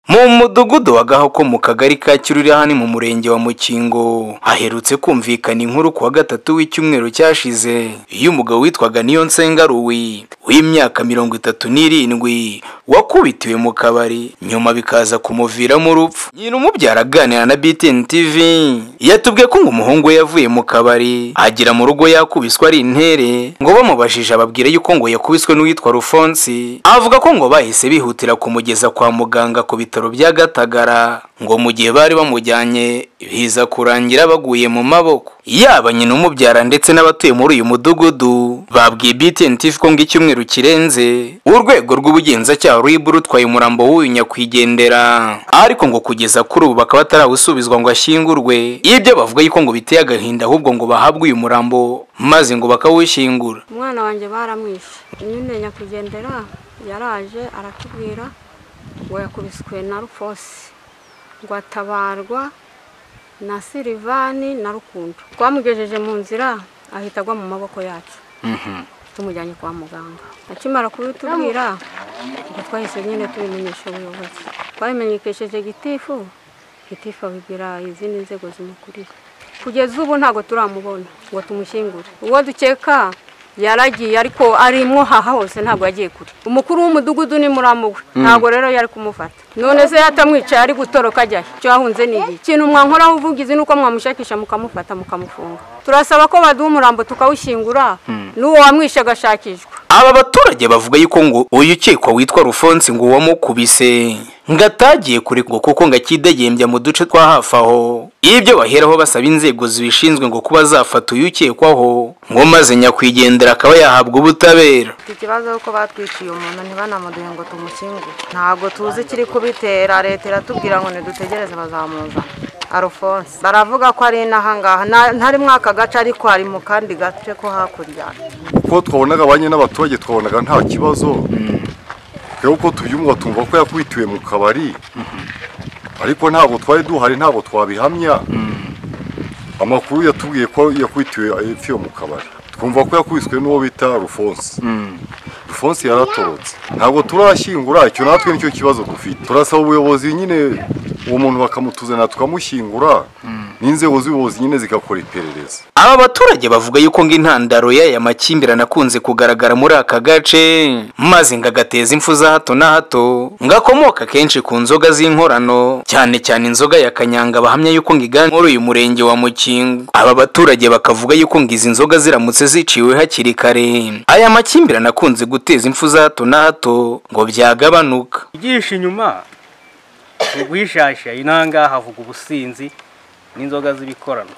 mu mudugudu wa gahoko mu kagari ka kiruri hano mu murenge wa mukingo haherutse kumvikana inkuru ku wa gatatu w'icyumweru cyashize iyo umugabo witwaga niyonsenga ruwi w'imyaka mirongo itatu n'irindwi wakubitiwe mu kabari nyuma bikaza kumuviramo urupfu nyirumubyara aganira na btn tv yatubwiye ko ngo umuhungu we yavuye mu kabari agera mu rugo yakubiswe ari intere ngo bamubajije ababwira yuko ngo yakubiswe n'uwitwa rufonsi avuga ko ngo bahise bihutira kumugeza kwa muganga ku bitaro bya gatagara ngo mu gihe bari bamujyanye biza kurangira baguye mu maboko yaba nyina umubyara ndetse n'abatuye muri uyu mudugudu babwiye btn tv ko ngo icyumweru kirenze urwego rw'ubugenzacyaha rubu rutwaye umurambo w'uyu nyakwigendera ariko ngo kugeza kuri ubu bakaba batarawusubizwa ngo ashyingurwe ibyo bavuga yuko ngo biteye agahinda ahubwo ngo bahabwe uyu murambo maze ngo bakawushyingura umwana wanjye baramwishe nyine nyakwigendera yaraje aratubwira ngo yakubiswe na rufosi ngo atabarwa na silivani na rukundo twamugejeje mu nzira ahita agwa mu maboko yacu tumujyanye kwa muganga akimara kubitubwira ngo twahise nyine tubimenyesha ubuyobozi twabimenyekesheje gitifu gitifu abibwira izindi nzego zimukuriye kugeza ubu ntabwo turamubona ngo tumushyingure uwo dukeka yaragiye ariko arimwo haha hose ntabwo yagiye kure umukuru w'umudugudu ni muramuwe ntabwo rero yari kumufata none se yatamwicaye ari gutoroka ajyayo icyo yahunze ni igihe ikintu mwankoraho uvugizi ni uko mwamushakisha mukamufata mukamufunga turasaba ko baduha umurambo tukawushyingura n'uwo wamwishe agashakishwa aba baturage bavuga yuko ngo uyu ukekwa witwa rufonsi ngo uwamukubise ngo atagiye kure ngo kuko ngo akidegembya mu duce twa hafi aho ibyo baheraho basaba inzego zibishinzwe ngo kuba zafata uyu ukekwaho ngo maze nyakwigendera akaba yahabwa ubutabera ikibazo yuko batwiciye umuntu ntibanamuduhe ngo tumushyingure ntabwo tuzi ikiri kubitera leta iratubwira ngo ntidutegereze bazamuzana arufonse baravuga ko ari n'ahangaha Na- ntari muri aka gace ariko ari mu kandi gace ko hakurya kuko twabonaga ba n'abaturage twabonaga nta kibazo twebwe uko tubyumva tumva ko yakwitiwe mu kabari ariko ntabwo twari duhari ntabwo twabihamya amakuru yatubwiye ko yakwitiwe yapfiwe mu kabari twumva ko yakubiswe n'uwo bita rufonse rufonse yaratorotse ntabwo turashyingura icyo natwe nicyo kibazo dufite turasaba ubuyobozi nyine uwo muntu bakamutuzanira tukamushyingura n'inzego z'ubuyobozi nyine zigakora iperereza aba baturage bavuga yuko ngo intandaro y'aya makimbirane akunze kugaragara muri aka gace maze ngo agateza impfu za hato na hato ngo akomoka kenshi ku nzoga z'inkorano cyane cyane inzoga ya kanyanga bahamya yuko ngo iganje muri uyu murenge wa mukingo aba baturage bakavuga yuko ngo izi nzoga ziramutse ziciwe hakiri kare aya makimbirane akunze guteza impfu za hato na hato ngo byagabanuka ugisha inyuma wishashya inanga havuga ubusinzi n'inzoga z'ibikorano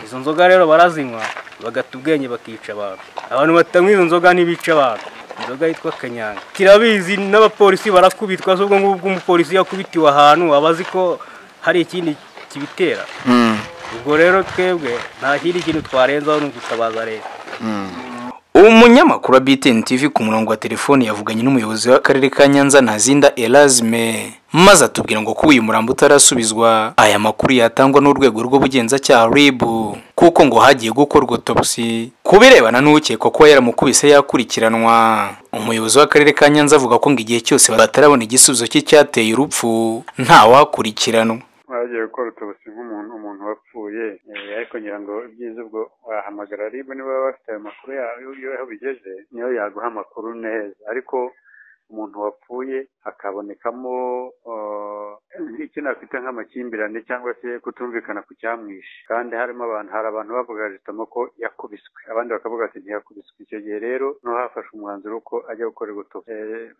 izo nzoga rero barazinywa bagata ubwenge bakica abantu abantu batanywa izo nzoga ntibica abantu inzoga yitwa kanyanga tirabizi n'abapolisi barakubitwa z'ubwo ngubwo umupolisi yakubitiwe ahantu aba azi ko hari ikindi kibitera ubwo rero twebwe nta kindi kintu twarenzaho ni ugutabaza leta umunyamakuru wa btn tv ku murongo wa telefoni yavuganye n'umuyobozi w'akarere ka nyanza ntazinda erazime maze atubwira ngo kuba uyu murambo utarasubizwa aya makuru yatangwa n'urwego rw'ubugenzacyaha rib kuko ngo hagiye gukorwa autopsy ku birebana n'ukekwa kuba yaramukubise yakurikiranwa umuyobozi w'akarere ka nyanza avuga ko ngo igihe cyose batarabona igisubizo cy'icyateye urupfu ntawakurikiranwa hagiye gukora utubusi bw'umuntu umuntu wapfuye eh, ariko ngira ngo ibyiza ubwo wahamagara RIB niba baba bafite ayo makuru yayo iyo aho bigeze niyo yaguha amakuru neza ariko umuntu wapfuye hakabonekamo eh, nk'iki afite nk'amakimbirane cyangwa se kutumvikana ku cyamwishe kandi harimo abantu hari abantu bavuga jitamo ko yakubiswe abandi bakavuga ati ntiyakubiswe icyo gihe rero niho hafashwe umwanzuro ko ajya gukorerwa utu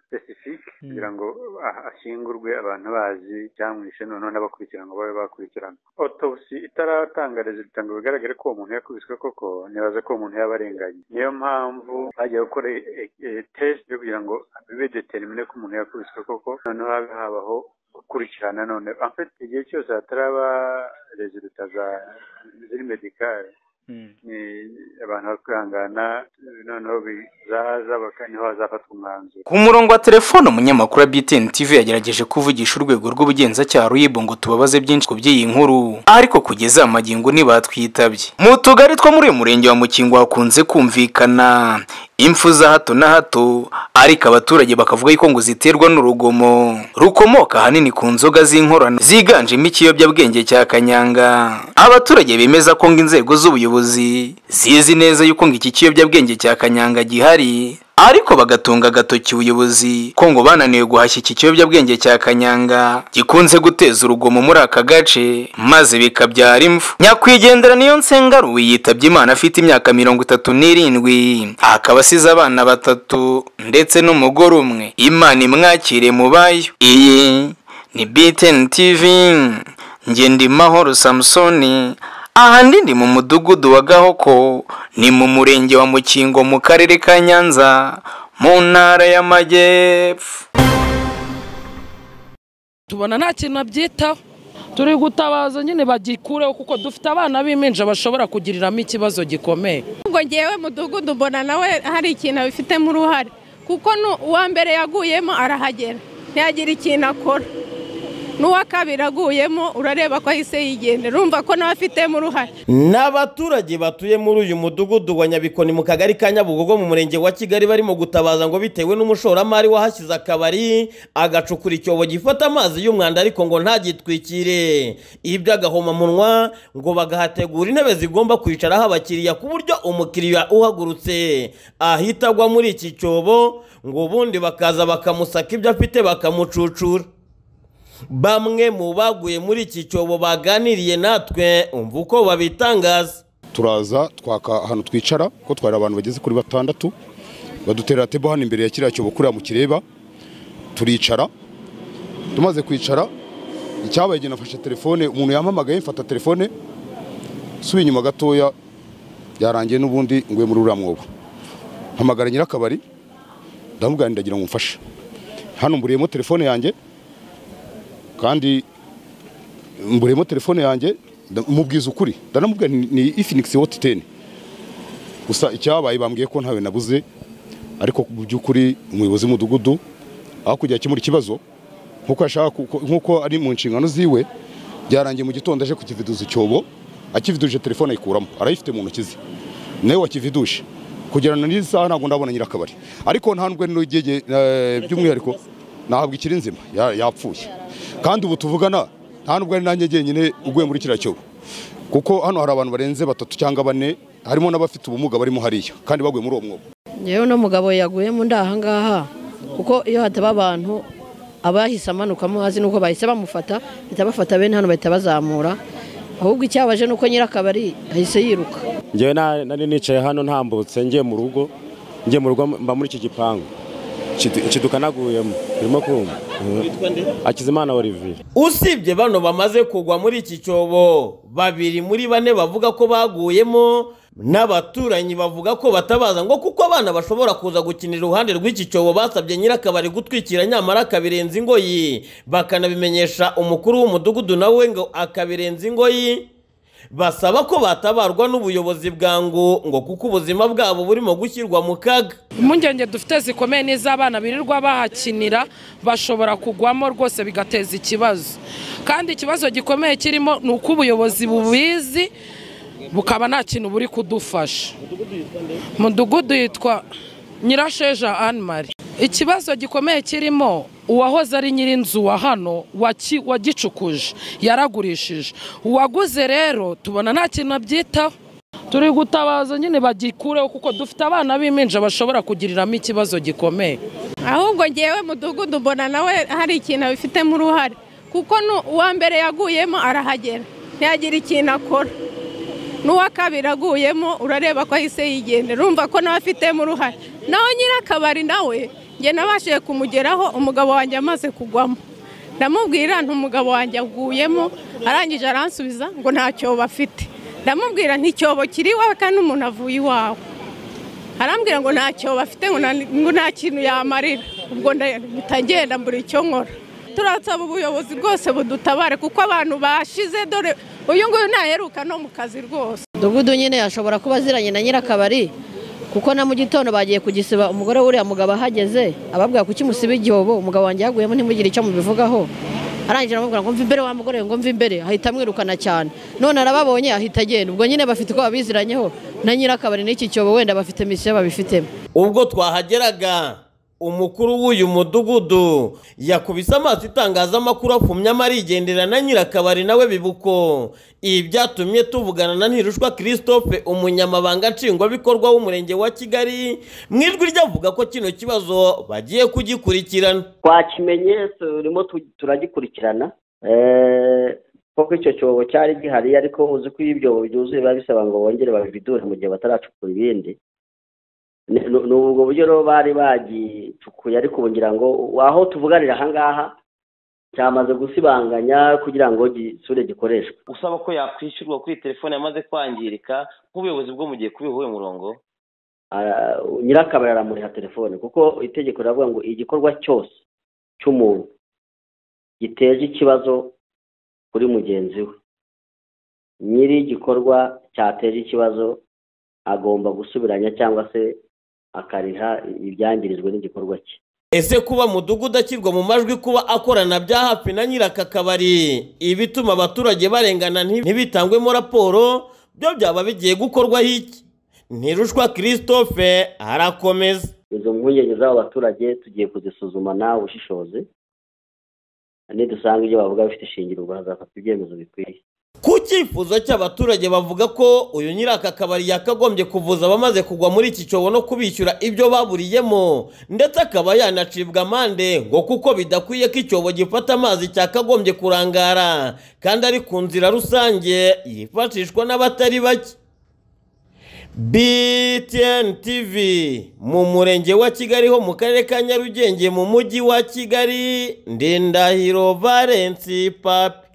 specifique kugira ngo ah- ashyingurwe abantu bazi cyamwishe noneho n'abakurikirana ngo babe bakurikirana autopsy itaratanga resulta ngo bigaragare ko uwo muntu yakubiswe koko nibaza ko uwo muntu yaba arenganye niyo mpamvu bagiye gukora eh, eh, test yo kugira ngo bibe determine ko umuntu yakubiswe koko noneho habe habaho gukurikirana none en fait igihe cyose hataraba resulta za ziri medicale ni abantu bakwihangana noneho bizaza baka- niho hazafatwa umwanzuro ku murongo wa telefone umunyamakuru wa btn tv yagerageje kuvugisha urwego rw'ubugenzacyaha rib ngo tubabaze byinshi ku by'iyi nkuru ariko kugeza aya magingo ntibatwitabye mu tugari two muri uyu murenge wa mukingo hakunze kumvikana impfu za hato na hato ariko abaturage bakavuga yuko ngo ziterwa n'urugomo rukomoka ahanini ku nzoga z'inkorano ziganjemo ikiyobyabwenge cya kanyanga abaturage bemeza ko ngo inzego z'ubuyobozi zizi neza yuko ngo iki kiyobyabwenge cya kanyanga gihari ariko bagatunga agatoki ubuyobozi ko ngo bananiwe guhashya iki kiyobyabwenge cya kanyanga gikunze guteza urugomo muri aka gace maze bikabyara imfu nyakwigendera niyo nsengaruwe yitabye imana afite imyaka mirongo itatu n'irindwi akaba asize abana batatu ndetse n'umugore umwe imana imwakire mu bayo iyi ni biteni tivi ngendimahoro samusoni aha ndi ni mu mudugudu wa gahoko ni mu murenge wa mukingo mu karere ka nyanza mu ntara y'amajyepfo tubona nta kintu abyitaho turi gutabaza nyine bagikureho kuko dufite abana b'impinja bashobora kugiriramo ikibazo gikomeye ubwo ngewe mudugudu mbona nawe hari ikintu abifitemo uruhare kuko nu- uwa mbere yaguyemo arahagera ntiyagira ikintu akora n'uwa kabiri aguyemo urareba ko ahise yigendera urumva ko nawe afitemo uruhare ni abaturage batuye muri uyu mudugudu wa nyabikoni mu kagari ka nyabugogo mu murenge wa kigali barimo gutabaza ngo bitewe n'umushoramari wahashyize akabari agacukura icyobo gifata amazi y'umwanda ariko ngo ntagitwikire iby'agahomamunwa ngo bagahategura intebe zigomba kwicaraho abakiriya ku buryo umukiriya uhagurutse ahita agwa muri iki cyobo ngo ubundi bakaza bakamusaka ibyo afite bakamucucura bamwe mu baguye muri iki cyobo baganiriye natwe umva uko babitangaza turaza twaka ahantu twicara ko twari abantu bageze kuri batandatu baduterera tebo hano imbere ya kiriya cyobo kuriya mu kireba turicara tumaze kwicara icyabaye igihe nafashe telefone umuntu yampamagaye mfata telefone suba inyuma gatoya yarangiye n'ubundi nguye muri uriya mwobo mpamagara nyirakabari ndamubwira nti ndagira ngo umfashe hano mburiyemo telefone yanjye kandi mburemo telefone yanjye nda- mubwiza ukuri ndanamubwira nti ni Infinix Hot 10 gusa icyabaye bambwiye ko ntawe nabuze ariko mu by'ukuri umuyobozi w'umudugudu aho kujya akemura ikibazo nk'uko yashaka ku- nk'uko ari mu nshingano ziwe byarangiye mu gitondo aje kukividuza icyobo akividuje telefone ayikuramo arayifite mu ntoki ze nawe wakividuje kugera na n'iyi saha ntabwo ndabona nyirakabari ariko nta nubwo n'ugege by'umwihariko nahabwa ikiri nzima ya- yapfuye kandi ubu tuvugana nta nubwo ari nanjye jyenyine uguye muri kiriya cyobo kuko hano hari abantu barenze batatu cyangwa bane harimo n'abafite ubumuga barimo hariya kandi baguye muri uwo mwobo yewe uno mugabo yaguyemo ndi ahangaha kuko iyo hataba abantu abahise amanukamo hazi nuko bahise bamufata bahita bafata bene hano bahita bazamura ahubwo icyabaje nuko nyirakabari ahise yiruka ngewe na- nari nicaye hano ntambutse ngiye mu rugo ngiye mu rugo mba muri iki gipangu Nshid- nshidukanaguyemo urimo kumva akizimana olivier usibye bano bamaze kugwa muri iki cyobo babiri muri bane bavuga ko baguyemo n'abaturanyi bavuga ko batabaza ngo kuko abana bashobora kuza gukinira iruhande rw'iki cyobo basabye nyirakabari gutwikira nyamara akabirenza ingoyi bakanabimenyesha umukuru w'umudugudu nawe ngo akabirenza ingoyi basaba ko batabarwa n'ubuyobozi bwangu ngo kuko ubuzima bwabo burimo gushyirwa mu kaga impungenge dufite zikomeye n'iz'abana birirwa bahakinira bashobora kugwamo rwose bigateza ikibazo kandi ikibazo gikomeye kirimo ni uko ubuyobozi bubizi bukaba nta kintu buri kudufasha mudugudu yitwa nyirasheja anne marie ikibazo gikomeye kirimo uwahoze ari nyirinzu wa hano waki- wagicukuje yaragurishije uwaguze rero tubona nta kintu abyitaho turi gutabaza nyine bagikureho kuko dufite abana b'impinja bashobora kugiriramo ikibazo gikomeye ahubwo ngewe mudugudu mbona nawe hari ikintu abifitemo uruhare kuko nu- uwa mbere yaguyemo arahagera ntiyagira ikintu akora n'uwa kabiri aguyemo urareba ko ahise yigendera urumva ko nawe afitemo uruhare naho nyirakabari nawe njye nabashije kumugeraho umugabo wanjye amaze kugwamo ndamubwira nti umugabo wanjye aguyemo arangije aransubiza ngo nta cyobo afite ndamubwira nti icyobo kiri iwawe kandi umuntu avuye iwawe arambwira ngo nta cyobo bafite ngo nta- ngo nta kintu yamarira ubwo ndagenda mbura icyo nkora turasaba ubuyobozi bwose budutabare kuko abantu bashize dore uyu nguyu ntaheruka no mu kazi rwose mudugudu nyine yashobora kuba aziranye na nyirakabari kuko na mu gitondo bagiye kugisiba umugore w'uriya mugabo ahageze ababwira kuki musiba igihombo umugabo wanjye yaguyemo ntimugire icyo mubivugaho arangije aramubwira ngo mve imbere wa mugore we, ngo mve imbere ahita amwirukana cyane none arababonye ahita agenda ubwo nyine bafite uko babiziranyeho na nyirakabari n'iki cyobo wenda bafite misiyo babifitemo ubwo twahageraga umukuru w'uyu mudugudu yakubise amaso itangazamakuru apfumye amarigendera na nyirakabari nawe bibuko ibi byatumye tuvugana na ntirushwa christophe umunyamabanga nshingwabikorwa w'umurenge wa kigali mu ijwi ryavuga ko kino kibazo bagiye kugikurikirana twakimenye turimo tu- turagikurikirana Eh, kuko icyo cyobo cyari gihari ariko uzi ko iyo ibyobo byuzuye biba bisaba ngo bongere babidure mu gihe bataracukura ibindi Ni- ni ni ubwo buryo rero bari bagicukuye ariko ubu ngira ngo aho tuvuganira aha ngaha cyamaze gusibanganya kugira ngo gisure gikoreshwe usaba ko yakwishyurwa kuri telefone yamaze kwangirika nk'ubuyobozi bwo mu gihe kubihuye umurongo Ah, nyirakabari aramuriha telefone kuko itegeko riravuga ngo igikorwa cyose cy'umuntu giteje ikibazo kuri mugenzi we nyiri igikorwa cyateje ikibazo agomba gusubiranya cyangwa se akariha ibyangirijwe n'igikorwa cye ese kuba mudugudu ashyirwa mu majwi kuba akorana bya hafi na nyiraka kabari ibituma abaturage barengana nti- ntibitangwemo raporo byo byaba bigiye gukorwaho iki ntirushwa christophe arakomeza izo mpungenge z'abo baturage tugiye kuzisuzumana ubushishozi nidusanga ibyo bavuga bifite ishingiro bazafatwa ibyemezo bikwiye ku cyifuzo cy'abaturage bavuga ko uyu nyiraka kabari yakagombye kuvuza abamaze kugwa muri iki cyobo no kubishyura ibyo baburiyemo ndetse akaba yanacibwa amande ngo kuko bidakwiye ko icyobo gifata amazi cyakagombye kurangara kandi ari ku nzira rusange yifashishwa n'abatari bake btn tv mu murenge wa kigali ho mu karere ka nyarugenge mu mujyi wa kigali ndindahiro valensi papi